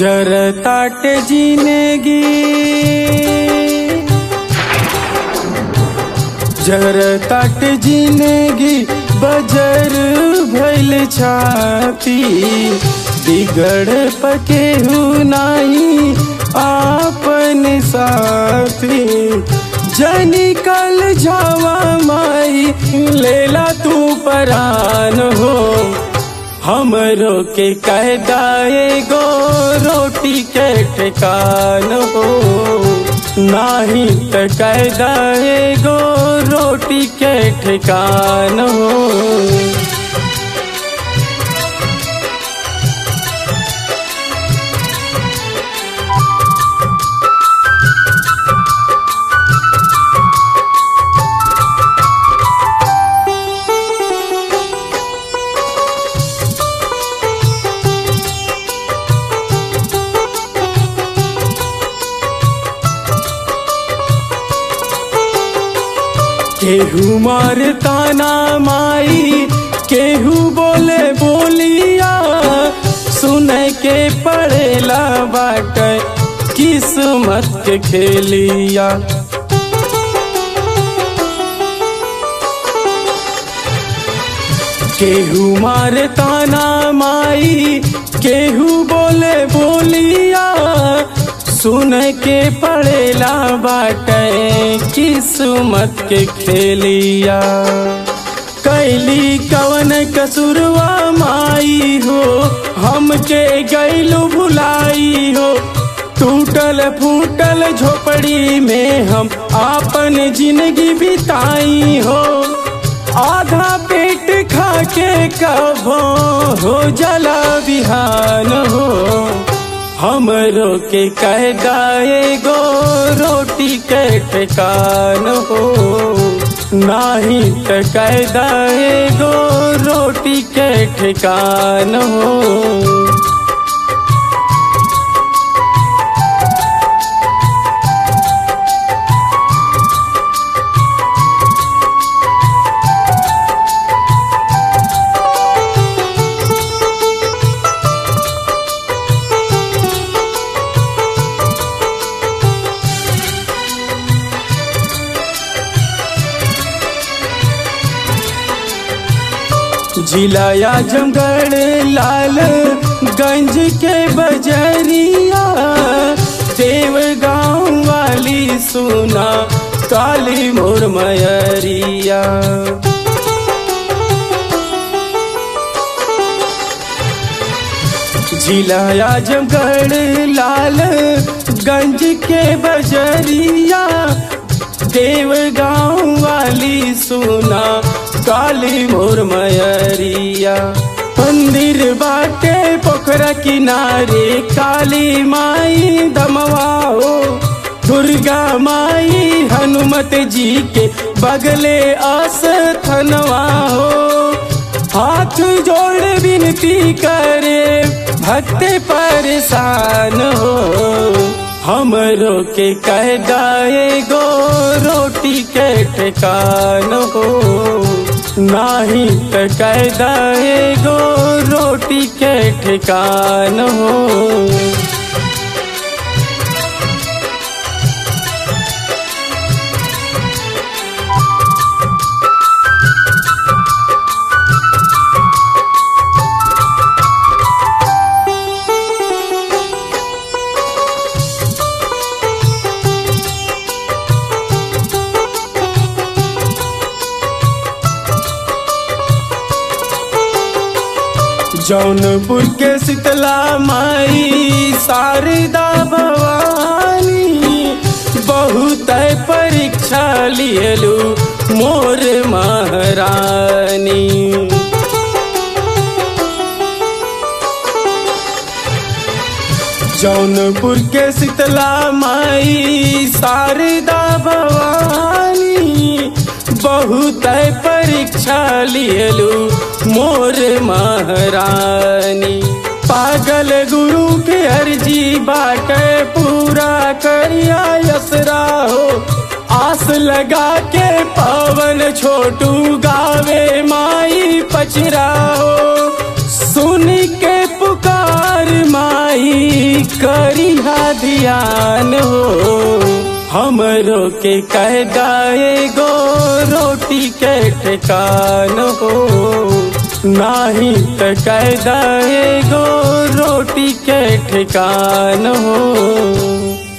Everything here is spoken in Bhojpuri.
जर ताट जिंदगी जर ताट जिंदगी बजर भैल छाती बिगड़ पकेहू नाही आपन साथी जनी कल जावा माई लेला तू परान हो हमरो के कहदाए गो रोटी के ठिकान हो नाही त कहदाए गो रोटी के ठिकान हो केहू मारता ना माई केहू बोले बोलिया सुन के पड़ेला बाट किस्मत के खेलिया केहू मारता ना माई केहू बोले बोलिया सुन के पड़ेला बाटे किस्मत के खेलिया कैली कवन कसुरवा माई हो हमके गैलू भुलाई हो टूटल फूटल झोपड़ी में हम आपन जिंदगी बिताई हो आधा पेट खा के कभो हो जला बिहान हो हमरो के कहदाए गो रोटी के ठिकान हो नाही त कहदाए गो रोटी के ठिकान हो जिलाया जमगढ़ लाल गंज के बजरिया देव गाँव वाली सुना काली मोर मयरिया जिलाया जमगढ़ लाल गंज के बजरिया देव गाँव वाली सुना काली मोर मयरिया मंदिर बाटे पोखरा किनारे काली माई दमवा हो दुर्गा माई हनुमत जी के बगले आस थनवा हो हाथ जोड़ विनती करे भक्त परेशान हो हमरो के कहदाए गो रोटी के ठिकान हो नाही त कहदाए गो रोटी के ठिकान हो जौनपुर के शीतला माई शारदा भवानी बहुत परीक्षा लियलू मोर महारानी जौनपुर के शीतला माई शारदा भवानी बहुत परीक्षा लियलू मोर महारानी पागल गुरु के अर्जी बाटे पूरा करिया यसरा हो आस लगा के पवन छोटू गावे माई पचरा हो सुन के पुकार माई जियान हो हमरो के कह गाए गो रोटी के ठिकान हो नाही त कह दाए गो रोटी के ठिकान हो